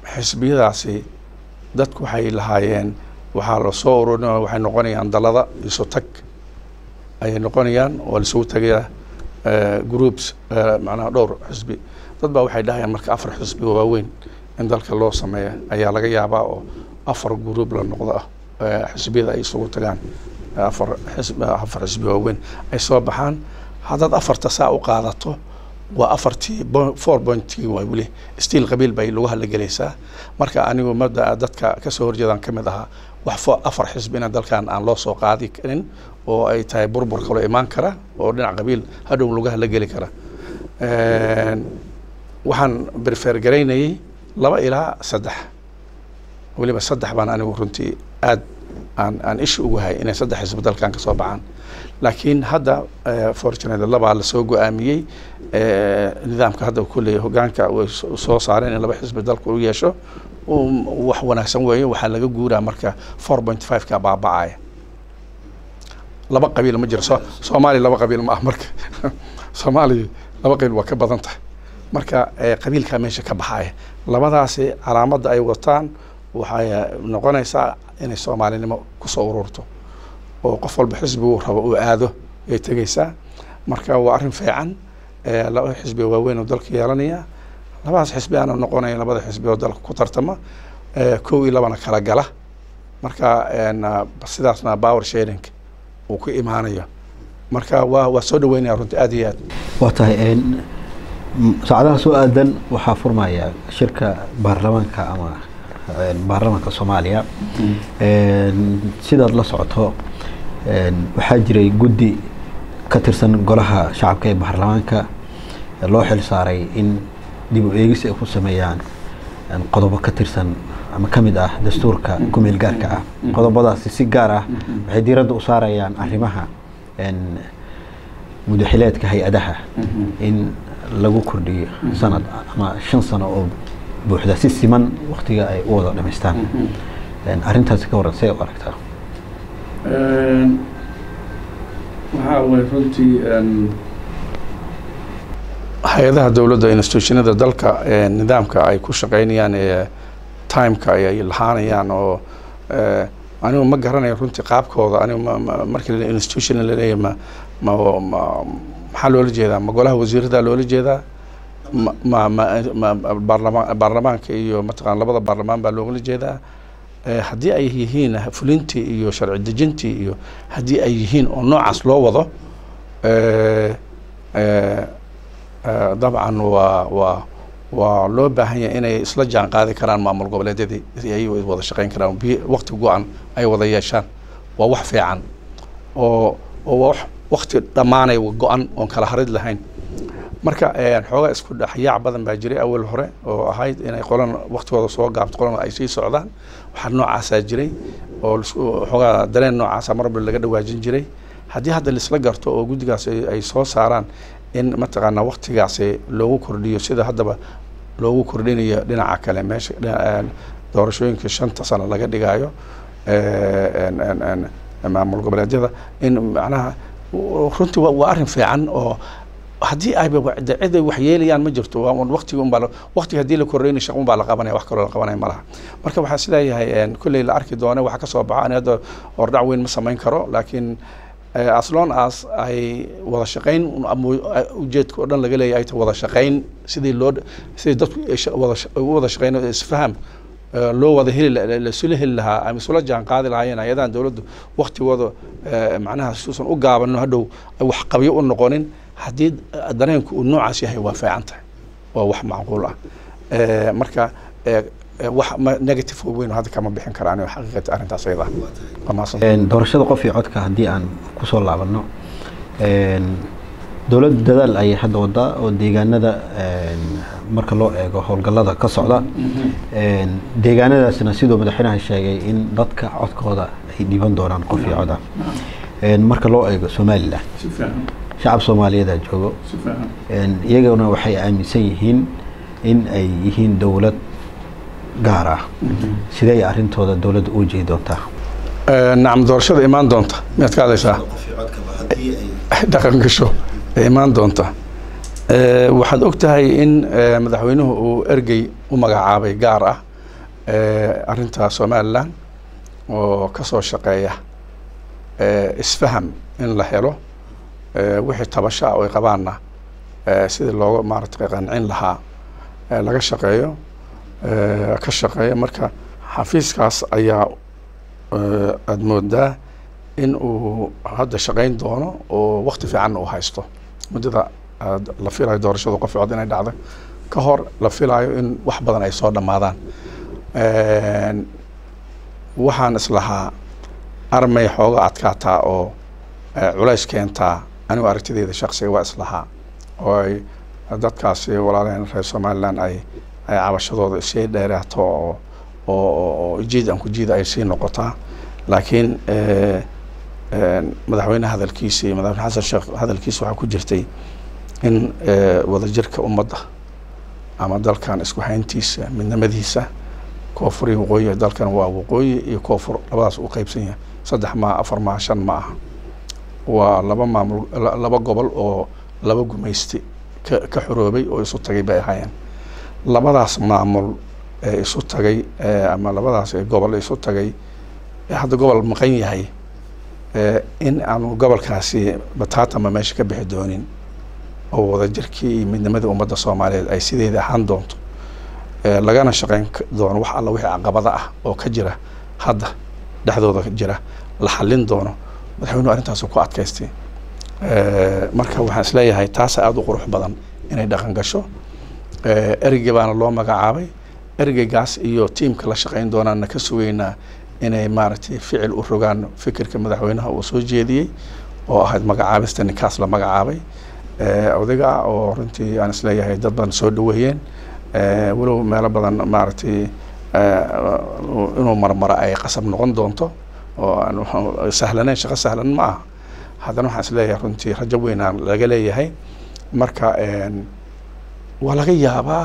xisbiyadaasi dadku waxay lahaayeen waxaa la soo ururinaya waxay noqonayaan dalada isu tag ayay noqonayaan oo laisugu tagaya groups macnaha dhowr xisbi dad baa waxay dhahayaan marka afar xisbi waaweyn in dalka loo sameeya ayaa laga yaabaa oo afar group la noqdo ah xisbiyada ay isugu tagaan afar xisb afar xisbi waaweyn ay soo baxaan haddaad afarta saa u qaadato waa afartii four pointii waa weli stiil qabiil bay lagu hadlagelaysaa marka anigu mada dadka kasoo horjeedaan ka mid ahaa wax fo afar xisbina dalkan aan loo soo qaadi karin oo ay tahay burbur kaloo imaan kara oo dhinac qabiil hadhow lagu hadlageli kara waxaan berfer garaynayay laba ilaa saddex weliba saddex baan anigu runtii aad aan aan ishi ugu hay inay saddex xisbi dalkan kasoo baxaan laakiin hadda fortunate labaa lasoo go-aamiyey nidaamka hadda kulley hogaanka way soo saareen in laba xisbi dalku u yeesho wax wanaagsan weeye waxaa laga guuraa marka four point five ka baabacaya laba qabiil ma jiro so soomaaliya laba qabiil ma ah marka soomaaliya laba qabiil waa ka badan tahay marka qabiilkaa meesha ka baxaya labadaasi calaamadda ay wataan waxay noqonaysaa inay soomaalinimo kusoo ururto oo qof walba xisbigu rabo uu aado ay tegeysaa marka waa arrin fiican laba xisbi waaweyn oo dalka yeelanaya labadaas xisbi aana noqonaya labada xisbi oo dalka ku tartama kow iyo labana kala gala marka sidaasna power sharing uu ku imaanayo marka waa waa soo dhaweynaya runtii aad iyo aad waa tahay saacadaha soo aadan waxaa furmaya shirka baarlamaanka ama baarlamaanka soomaaliya sidaad la socoto waxaa jiray guddi ka tirsan golaha shacabka ee baarlamaanka loo xil saaray in dib u eegis ay ku sameeyaan qodobo ka tirsan ama ka mid ah dastuurka kumeel gaarka ah qodobadaasi si gaar ah waxay diiradda u saarayaan arrimaha mudaxileedka hay-adaha in lagu kordhiyo sanad ama shan sano oo buuxda si siman waktiga ay u wada dhamaystaan arrintaasi ka waran see u aragtaa waxaa way runtii hay-adaha dowladda institutionada dalka nidaamka ay ku shaqeynayaan ee timeka ay lahaanayaan oo anigu ma garanayo runtii qaabkooda anigu markii institution laleeyahy ma ma ma maxaa loola jeedaa ma golaha wasiirada loola jeedaa ma ma ma ma baarlamaan baarlamaanka iyo mataqana labada baarlamaan baa loogala jeedaa haddii ay yihiin fulintii iyo sharci dejintii iyo haddii ay yihiin oo noocaas loo wado dabcan waa waa waa loo baahan yahay inay isla jaan qaadi karaan maamul goboleedyadii ay wada shaqeyn karaan bi wakti go-an ay wada yeeshaan waa wax fiican oo oo waa wakti dhammaanay go-an oon kala harid lahayn marka xoogaa isku dhexyaac badan baa jiray awal hore oo ahayd inay qolan waktigooda soo gaabto qolana ay sii socdaan waxaa noocaasaa jiray oo xoogaa dareen noocaasa marba laga dhawaajin jiray haddii hadda laisla garto oo guddigaas ay soo saaraan in mataqaanaa waktigaasi loogu kordhiyo sida haddaba loogu kordhinayo dhinaca kale meesha doorashooyinka shanta sano laga dhigaayo maamul goboleedyada in macnaha runtii waa arrin fiican oo haddii ayba cid ay wax yeelayaan ma jirto waktiga unbaa waktiga haddii la kordhayna shaq unbaa la qabanaya wax kaloo la qabanaya ma laha marka waxaa sileeyahay kolley la arki doona waxa kasoo baxa ani hadda hordhac weyn ma samayn karo laakiin as long as ay wada shaqayn ujeedka oo dhan laga leeyahay ay tahay wada shaqayn sidii loo sidii dadku u wada shaqayn isfaham loo wada heli lasula heli lahaa ama isula jaan qaadi lahaayeen hay-adahan dowladdu waktigooda macnaha suusan u gaabano hadhow wax qabyo u noqonin haddii dareenku uu noocaas yahay waa fiican tahay waa wax macquul ah marka wax negative weyn hadda kama bixin karaan xaqiiqata arrintaas ayada doorashada qof iyo codka haddii aan kusoo laabano dowladda dadaal ayay hadda wadaa oo deegaanada marka loo eego howlgallada ka socda deegaanadaasna siduu madaxweynaha sheegay in dadka codkooda ay dhiban doonaan qof iyo coda marka loo eego somalilan shacab soomaaliyeedaa joogo iyaguna waxay aaminsan yihiin in ay yihiin dowlad gaar ah sidee arrintooda dowladda u jeedi doontaa nacam doorashada imaan doonta miyaad ka hadlaysaa dhaqan gasho ee imaan doonta waxaad og tahay in madaxweynuhu uu ergey u magacaabay gaar ah arrinta somalilan oo kasoo shaqeeya isfaham in la helo wixii tabasha ah oo ay qabaanna sidii looga maaratay qancin lahaa laga shaqeeyo ka shaqeeya marka xafiiskaas ayaa aada moodaa in uu hadda shaqeyn doono oo wakti fiicanna uu haysto muddada la filayo doorashadu qof cod inay dhacdo ka hor la filayo in wax badan ay soo dhammaadaan waxaan islahaa armay xooga adkaataa oo culays keentaa anigu aragtideyda shaksiga waa islahaa oo ay dadkaasi walaalaheen reer somaliland ay ay cabashadooda sii dheeraato oo oo jiid aan ku jiida ay sii noqotaa laakiin madaxweyne hadalkiisi madaxweyne xasan sheekh hadalkiisa waxaa ku jirtay in wadajirka ummadda ama dalkan isku hayntiisa midnimadiisa koonfur iyo waqooyi dalkan waa waqooyi iyo koonfur labadaas u qeybsan yahay saddex maa afar maa shan ma aha waa laba maamul laba gobol oo laba gumaysti ka ka xoroobay oo isu tagay bay ahaayeen labadaas maamul ee isu tagay ama labadaas gobol isu tagay hadda gobol maqan yahay in aanu gobolkaasi bataatama meesha ka bixi doonin oo wadajirkii iyo midnimadii ummadda soomaaliyeed ay sideeda ahaan doonto lagana shaqeyn doono wax alla wixii caqabada ah oo ka jira hadda dhexdooda jira la xallin doono madaxweynuhu arrintaasu ku adkaystay marka waxaan isleeyahay taasa aada u qurux badan inay dhaqan gasho ereyga baana loo magacaabay ereygaas iyo tiimka la shaqeyn doonaana ka sugeynaa inay maaragtay ficil u rogaan fikirka madaxweynaha uu soo jeediyey oo ahayd magacaabista ninkaas la magacaabay odayga ah oo runtii aan isleeyahay dad badan soo dhaweeyeen walow meelo badan maaragtay inuu marmaro ay qasab noqon doonto oo aan sahlaneyn shaqo sahlan ma aha haddana waxaan isleeyahay runtii rajo weynaan laga leeyahay marka waa laga yaabaa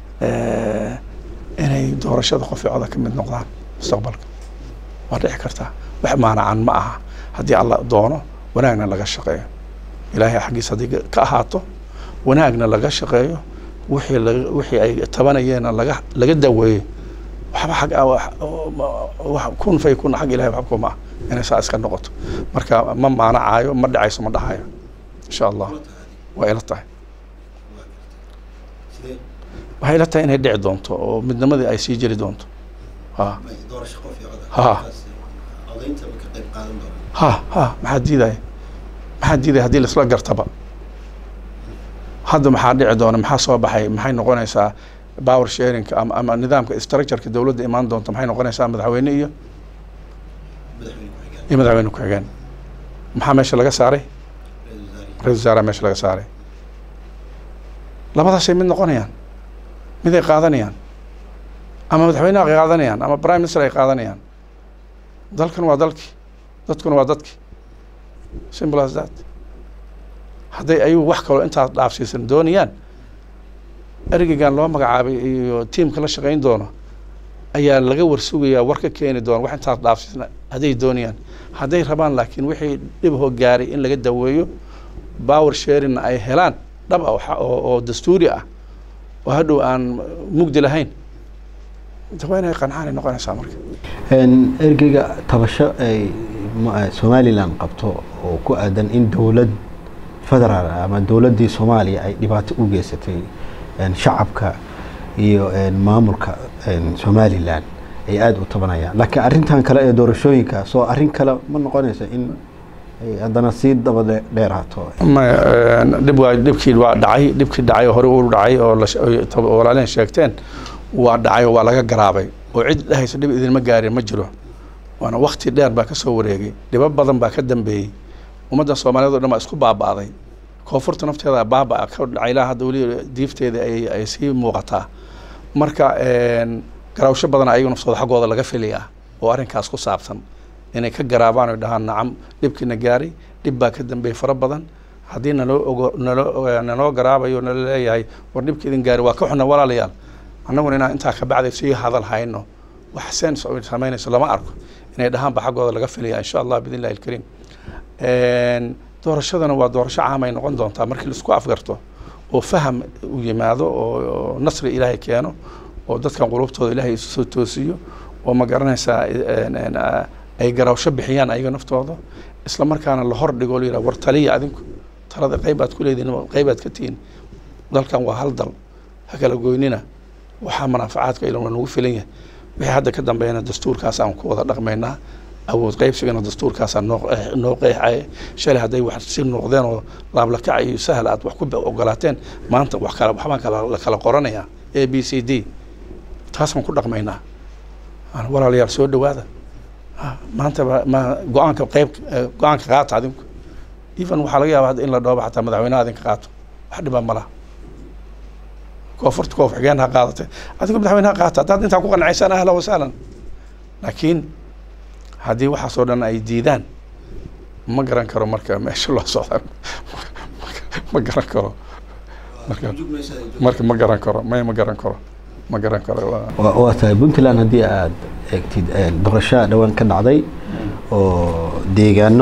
inay doorashada qofcoda ka mid noqdaan mustaqbalka waa dhici kartaa wax maanacan ma aha haddii alla doono wanaagna laga shaqeeyo ilaahay xaggiis haddii ka ahaato wanaagna laga shaqeeyo wixii la wixii ay tabanayeena laga laga daweeyo waxba xag wax kun fay kun xag ilahay waxba kuma ah inay saa iska noqoto marka ma maanacaayo ma dhacayso ma dhahayo insha allah waa ila tahay waxay ila tahay inay dhici doonto oo midnimadii ay sii jiri doonto ha ha ha ha maxaa diidaya maxaa diidaya haddii laisla gartaba hadda maxaa dhici doona maxaa soo baxay maxay noqonaysaa power sharingka ama ama nidaamka structureka dowladda imaan doonta maxay noqonaysaa madaxweyne iyo iyo madaxweyne ku-xigeen maxaa meesha laga saaray ra-isul wasaaraha meesha laga saaray labadaasay mid noqonayaan mid ay qaadanayaan ama madaxweyneha ay qaadanayaan ama prime minister ay qaadanayaan dalkan waa dalkii dadkuna waa dadkii simple as that hadday ayagu wax kaloo intaas dhaafsiisan doonayaan ergeygan loo magacaabay iyo tiamka la shaqeyn doono ayaa laga warsugayaa war ka keeni doona wax intaas dhaafsiisan hadday doonayaan hadday rabaan laakiin wixii dhibho gaaray in laga daweeyo power sharingna ay helaan dhab ah oo dastuuri ah oo hadhow aan mugdi lahayn waa inay qancaan ay noqonaysaa marka ergeyga tabasho ay somalilan qabto oo ku aadan in dowlad federaal ama dowladdii soomaaliya ay dhibaato u geysatay shacabka iyo maamulka somalilan ay aada u tabanayaan laakiin arrintan kale ee doorashooyinka soo arrin kale ma noqonaysa in ay haddana sii daba dheeraato maya dhib waa dhibkii waa dhacay dhibkii dhacay oo hore u dhacay oo walaalehen sheegteen waa dhacay oo waa laga garaabay oo cid dhehaysa dhib idinma gaarin ma jiro waana wakti dheer baa kasoo wareegay dhibo badan baa ka dambeeyey ummadda soomaaliyeed o dhan baa isku baaba'day koonfurta nafteeda baaba ka dhacay ilaa hadda weli diifteeda ay ay sii muuqataa marka garaawsho badan ayagu naftooda xaggooda laga filayaa oo arrinkaas ku saabsan inay ka garaabaan oy dhahaan nacam dhibkiina gaaray dhib baa ka dambeeyey fara badan haddii naloo ogo naloo naloo garaabayo nala leeyahay war dhibka idin gaari waa ka xuna walaalayaal annaguna inaan intaa kabacday sii hadal hayno wax sens oy samaynayso lama arko inay dhahaanba xaggooda laga filaya insha allah bidn illahi alkariim doorashadana waa doorasho caam ay noqon doontaa markii laisku afgarto oo faham u yimaado oo nasri ilaahay keeno oo dadkan qulubtooda ilaahay isu soo toosiyo oo ma garanaysaa ay garawsho bixiyaan ayaga naftooda isla markaana la hor dhigo layidhaha war taliya adinku talada qaybaad ku leedihin qaybaad ka tihiin dalkan waa hal dal ha kala goynina waxaa manaafacaadka ilan waa nagu filan yahay wixii hadda ka dambeeyana dastuurkaas aan ku wada dhaqmaynaa awood qaybsigana dastuurkaasaa noo noo qeexaya shalay hadday wax si noqdeen oo laablakac iyo sahal aad wax ku ogolaateen maanta wax kala waxbaan kala la kala qoranayaa a b c d taasaan ku dhaqmaynaa walaalayaal soo dhawaada maanta ma go-aanka qayb go-aanka qaata adinku even waxaa laga yaaba hadda in la dhooba xataa madaxweynaha adinka qaato wax dhibaa malaha koonfurta koof xigeen ha qaadatay adigu madaxweynaha qaata haddaad intaa ku qanacaysaan ahlan wasahlan laakiin haddii waxaasoo dhan ay diidaan ma garan karo marka meesha loo socda ma garan karo marka marka ma garan karo may ma garan karo ma garan karo waa tahay puntland haddii aada eegtid doorasho dhowaan ka dhacday oo deegaano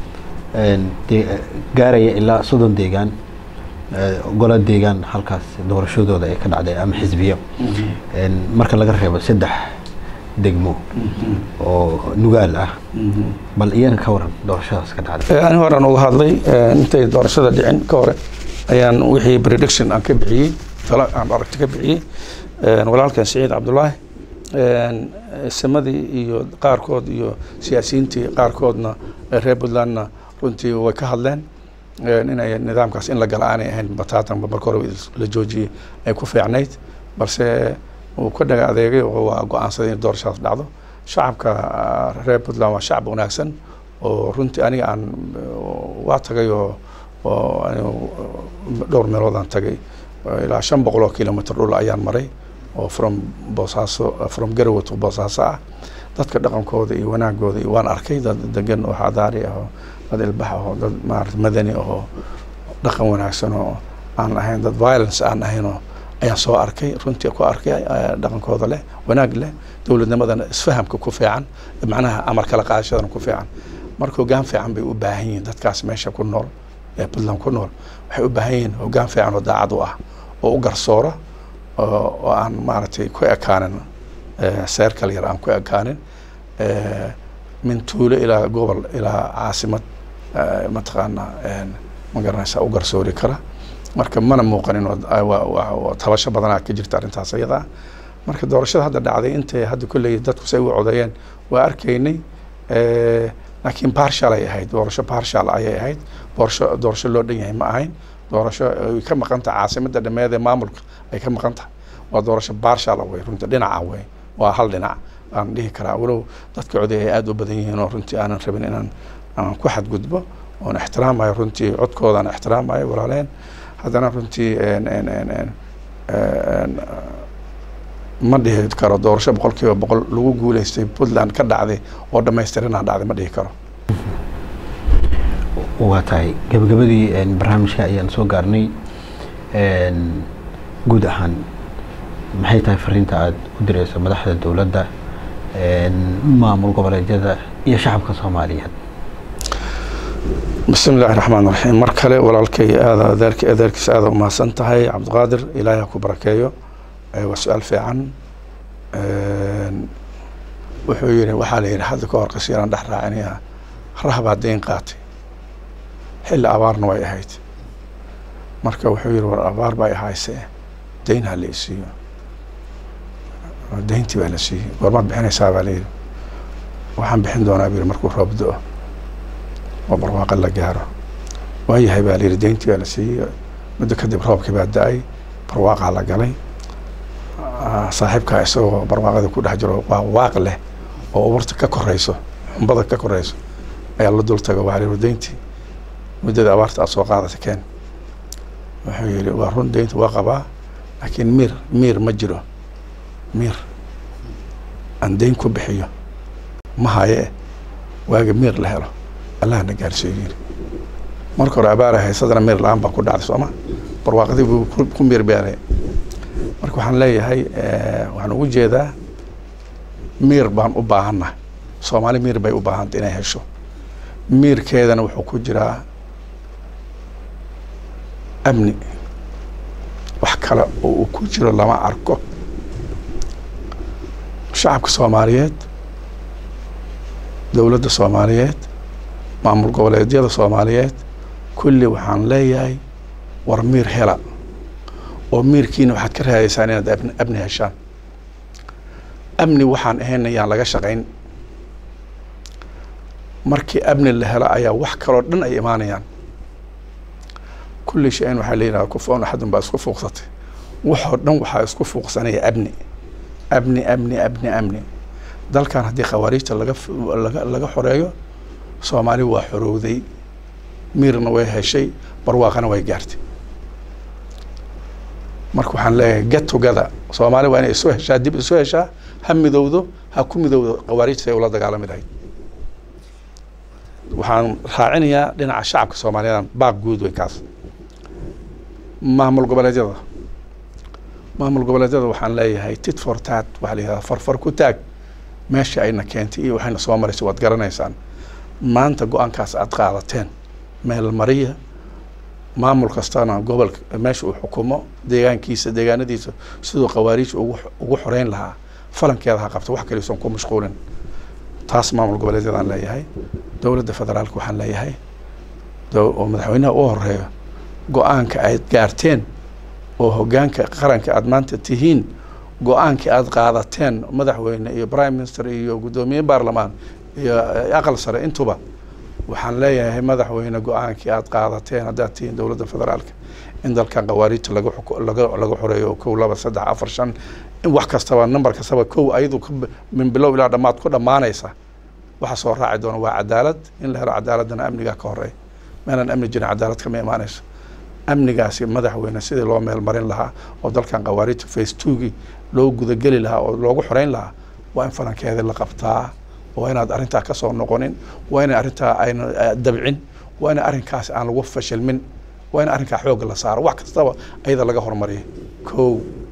gaaraya ilaa soddon deegaan golo deegaan halkaas doorashadooda ay ka dhacday ama xisbiyo marka laga reebo saddex degmo oo nugaal ah bal iyana ka waran doorashadaas ka dhacday ani horaan uga hadlay intay doorashada dhicin ka hore ayaan wixii prediction aan ka bixiyey talo aan aragti ka bixiyey walaalkan siciid cabdullaahi samadii iyo qaarkood iyo siyaasiyiintii qaarkoodna reer puntlandna runtii way ka hadleen inay nidaamkaas in la gala aanay ahayn bataatanba marka hore la joojiyey ay ku fiicnayd balse uu ka dhaga adeegay oo waa go-aansaday in doorashadaas dhacdo shacabka reer puntland waa shacab wanaagsan oo runtii aniga aan waa tagay oo oo dhowr meelood aan tagay ilaa shan boqol oo kilomitr dhul ayaan maray oo from boosaaso from garowe to boosaaso ah dadka dhaqankooda iyo wanaagooda iyo waan arkay dad degan oo xadaari ah oo dad ilbax ah oo dad maarata madani ahoo dhaqan wanaagsan oo aan ahayn dad violence aan ahayn oo ayaan soo arkay runtii ku arkay dhaqankooda leh wanaag leh dowladnimadana isfahamka ku fiican macnaha amar kala qaadashadana ku fiican marka hoggaan fiican bay u baahan yihiin dadkaas meesha ku nool ee puntland ku nool waxay u baahan yihiin hoggaan fiican oo daacad u ah oo u garsoora oo aan maaragtay ku ekaanin seer kal yar aan ku ekaanin min tuulo ilaa gobol ilaa caasimad mataqaana ma garanaysa u garsoori kara marka mana muuqanin tabasho badanaa ka jirta arrintaas ayada ah marka doorashada hadda dhacday intay hadda kolley dadku say u codeeyeen waa arkaynay laakiin barshal ay ahayd doorasho barshal ayay ahayd doorasho doorasho loo dhan yahay ma ahayn doorasho ay ka maqan tahay caasimada dhameed ee maamulka ay ka maqan tahay waa doorasho barshal wey runtii dhinaca wey waa hal dhinac aan dhihi karaa walow dadka coday ay aada u badan yihiin oo runtii aanan rabin inaan aan ku xadgudbo oon ixtiraamayo runtii codkoodaan ixtiraamayo walaaleen haddana runtii ma dhihi karo doorasho boqol kiiba boqol lagu guuleystay puntland ka dhacday oo dhamaystiranaa dhacday ma dhihi karo waa tahay gabagabadii barnaamijka ayaan soo gaarnay guud ahaan maxay tahay fariinta aada u direyso madaxda dowladda maamul goboleedyada iyo shacabka soomaaliyeed bismi illaahi raxmaan raxiim mar kale walaalkay aada adeerk adeerkiisa aada umahadsan tahay cabdiqaadir ilaahay ha ku barakeeyo waa su-aal fiican wuxuu yihi waxaa la yidhi hadda ka hor qasiiraan dhex raacinaya rahbaa deyn qaatay xilli abaarna way ahayd marka wuxuu yihi war abaar bay ahayse deyn ha la isiiyo deyntii baa la siiyey goormaad bixinaysaa baa layidhi waxaan bixin doonaa bu yihi markuu roob do-o oo barwaaqa la gaaro waayahay baa layidhi deyntii baa la siiyey muddo kadib roobkii baa da-ay barwaaqaa la galay saaxiibkaa isagoo barwaaqada ku dhex jiro waa waaq leh oo ubarta ka koreyso xumbada ka koreyso ayaa la dul tago waa layidhi deyntii muddada abaarta aad soo qaadata keen wuxuu yihi waa run deynta waa qabaa laakiin miir miir ma jiro miir aan deyn ku bixiyo ma haye waaga miir la helo allahna gaarsiiyo yiri marka hore abaara haysadana miir la-aan baa ku dhacday sooma barwaaqadii buu ku miir beelay marka waxaan leeyahay waxaan ugu jeedaa miir baan u baahannahay soomaali miir bay u baahantay inay hesho miirkeedana wuxuu ku jiraa amni wax kale oo uu ku jiro lama arko shacabka soomaaliyeed dowladda soomaaliyeed maamul goboleedyada soomaaliyeed kulli waxaan leeyahay war miir hela oo miirkiina waxaad ka raadaysaan inaad abni amni heshaan amni waxaan ahayn ayaan laga shaqayn markii amni la helo ayaa wax kaloo dhan ay imaanayaan kulli shay-in waxaa leeyihaha kufoon axadun baa isku fuuqsatay waxoo dhan waxaa isku fuuqsanaya amni amni amni amni amni dalkan haddii khawaariijta laga laga laga xoreeyo soomaali waa xorowday miirna way heshay barwaaqana way gaartay marka waxaan leeyahay get together soomaali waa inay isu heshaa dib isu heshaa ha midowdo ha ku midowdo khawaariijta ay ula dagaalami lahayd waxaan raacinayaa dhinaca shacabka soomaaliyeed baaq guud wey kaas maamul goboleedyada maamul goboleedyada waxaan leeyahay tit for tat waxaa la yihahdaa farfar ku taag meesha ayna keentay iyo waxayna soo maraysay waad garanaysaan maanta go-aankaas aad qaadateen meel mariya maamul kastana gobolka meesha uu xukumo deegaankiisa deegaanadiisa siduu khawaariij ugu ugu xoreyn lahaa falankeeda ha qabto wax kaliisan ku mashquulin taas maamul goboleedyadaan leeyahay dowladda federaalka waxaan leeyahay oo madaxweynaha u horeeyo go-aanka aad gaarteen oo hoggaanka qaranka aad maanta tihiin go-aankii aad qaadateen madaxweyne iyo prime minister iyo guddoomiye baarlamaan iyo aqal sare intuba waxaan leeyahay madaxweyne go-aankii aad qaadateen haddaad tihiin dowladda federaalka in dalkan khawaariijta laga laga laga xoreeyo kow laba saddex afar shan in wax kastaba number kastaba kow ayadu min bilow ilaa dhammaad ku dhammaanaysa waxa soo raaci doona waa cadaalad in la helo cadaaladana amnigaa ka horeeya meelaan amni jirin cadaalad kama imaanayso amnigaasi madaxweyne sidii loo meel marin lahaa oo dalkan khawaariijta face twogii loo gudageli lahaa oo loogu xoreyn lahaa waa in falankeedii la qabtaa waa inaad arrintaa ka soo noqonin waa inay arrintaa ayna dabcin waa in arrinkaas aan lagu fashilmin waa in arrinkaa xoogga la saaro wax kastaba ayada laga hormariya kow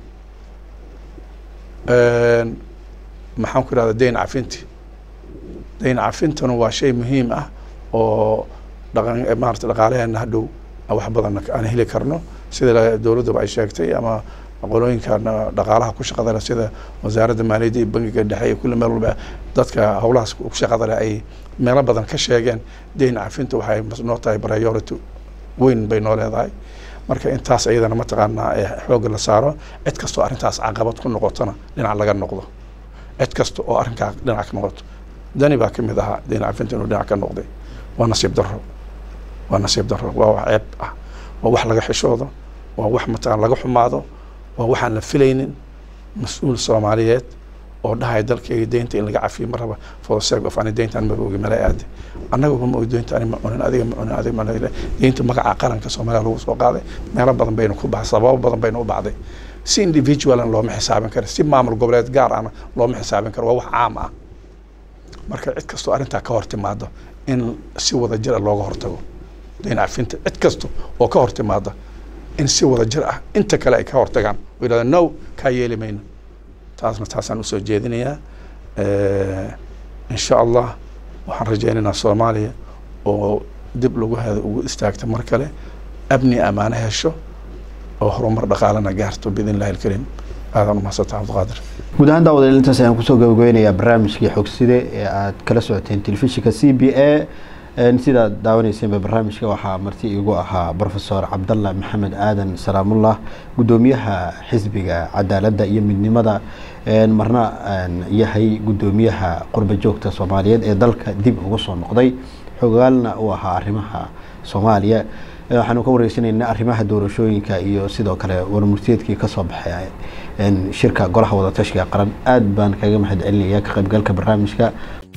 maxaan ku idhahda dayn cafinti dayn cafintuna waa shay muhiim ah oo dhaqan maarata dhaqaalaheena hadhow wax badan aan heli karno sida dowladduba ay sheegtay ama qolooyinkan dhaqaalaha ku shaqada leh sida wasaaradda maaliyadda iyo bangiga dhexe iyo kulli meel walba dadka howlahaas ku shaqada leh ay meelo badan ka sheegeen dayn cafinta waxay noo tahay priority weyn bay noo leedahay marka intaas iyadana mataqaanaa xoogga la saaro cid kastoo arrintaas caqabad ku noqotona dhinac laga noqdo cid kasta oo arrinkaa dhinac ka noqoto dani baa kamid ahaa dayn cafinta inuu dhinac ka noqday waa nasiib darro waa nasiib darro waa wax ceeb ah waa wax laga xishoodo waa wax mataqaan laga xumaado waa waxaan la filaynin mas-uul soomaaliyeed oo dhahaya dalkayga deynta in laga cafiyo ma raba for the sake of ani deyntaan maba ogi mala aade annaga ma ogi deynta ani ma cunin adiga ma cunin adiga ma deynta magaca qaranka soomaaliya lagu soo qaaday meelo badan bayna ku baxday sababo badan bayna u baxday si individualan looma xisaabin karo si maamul goboleed gaar ahna looma xisaabin karo waa wax caam ah marka cid kastoo arrintaa ka hor timaado in si wada jira looga hortago dayn cafinta cid kasta oo ka hor timaada in si wada jir ah inta kale ay ka hortagaan oo yidhahda no kaa yeeli mayno taasna taasaan usoo jeedinayaa insha allah waxaan rajaynaynaa soomaaliya oo dib lagu hada ugu istaagta mar kale abni amaano hesho oo horumar dhaqaalana gaarto biidn illahi alkariim aadaan umahadsanta cabdiqaadir guud ahaan daawadeel intaas ayaan kusoo gabagabeynayaa barnaamijkii xogside ee aad kala socoteen telefishinka c b a sidaad daawaneyseenba barnaamijka waxaa marti igu ahaa rofesor cabdalla maxamed aadan salaamullah guddoomiyaha xisbiga cadaaladda iyo midnimada marna yahay guddoomiyaha qurba joogta soomaaliyeed ee dalka dib ugu soo noqday xogaalna uu ahaa arrimaha soomaaliya waxaanu ka wareysanaynaa arrimaha doorashooyinka iyo sidoo kale warmurtiyeedkii kasoo baxay shirka golaha wadatashiga qaran aad baan kaga mahad celinaya ka qaybgalka barnaamijka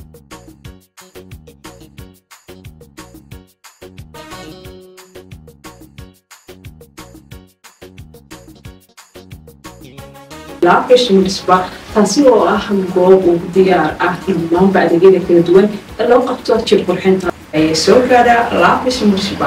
laabgashimisba taasi oo ah goob uu diyaar ah in dhammaanba adeegyada kala duwan ee loo qabto jir qurxinta ayay soo gaadhaa laabgashimisba